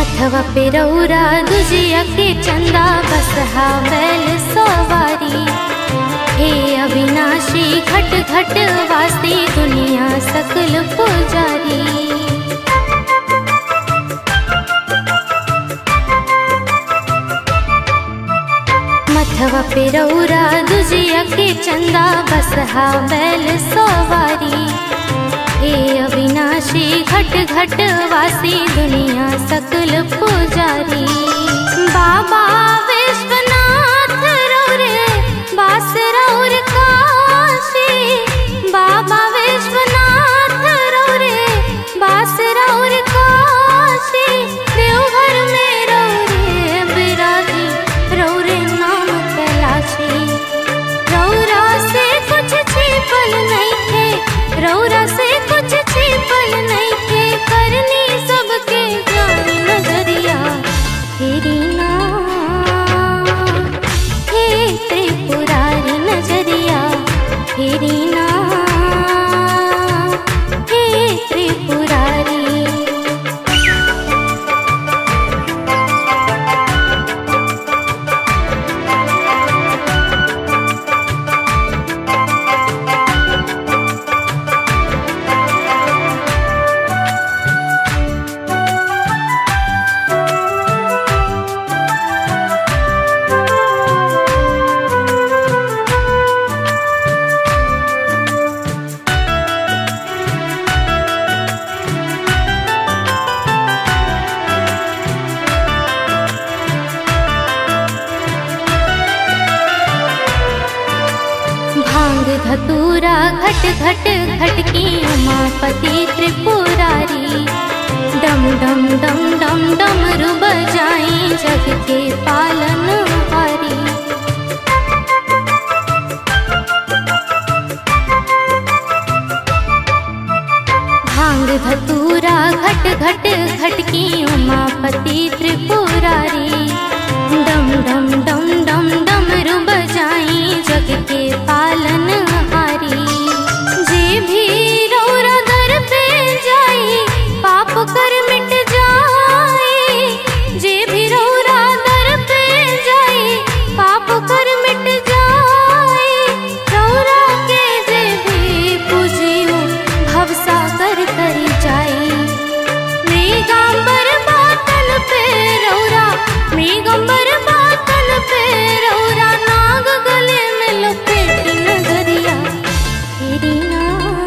मथवा पे रौरा दुजिया के चंदा बसहा बैल सवारी हे अविनाशी घट घट वासी दुनिया सकल पुजारी मथवा पे रौरा दुजिया के चंदा बसहा बैल सवारी हे अविनाशी घट घट वासी दुनिया सकल पुजारी बाबा विश्वनाथ रौरे बास रौर काशी बाबा विश्वनाथ रौरे बास रौर काशी देवघर में रौरे बिराजी रौरे नाम कैलाशी रौरा से कुछ छिपल नहीं थे रौरा से कुछ छिपल नहीं थे करनी सबके जान नजरिया तेरी ना हे त्रिपुरारी नजरिया तेरी ना हे त्रिपुरारी भांग धतूरा घट घट घटकी उमापति त्रिपुरारी डम डम डम डम डमरू बजाई जग के पालन हारी भांग धतूरा घट घट घटकी उमापति त्रिपुरारी डम डम डम डम डमरू बजाई जग के पालन हारी जे भी रौरा दर पे जाई पाप कर मिट जाई जे भी रौरा दर पे जाई पाप कर मिट जाई रौरा के जे भी पूजियो भवसागर कर जाई मृगंबर बातल पे रौरा मृगंबर बातल पे रौरा नाग गले में लपेट नजरिया तेरी ना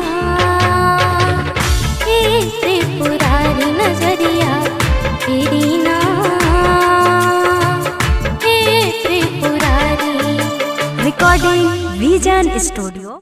हे त्रिपुरारी नजरिया तेरी ना हे त्रिपुरारी Recording Vision Studio.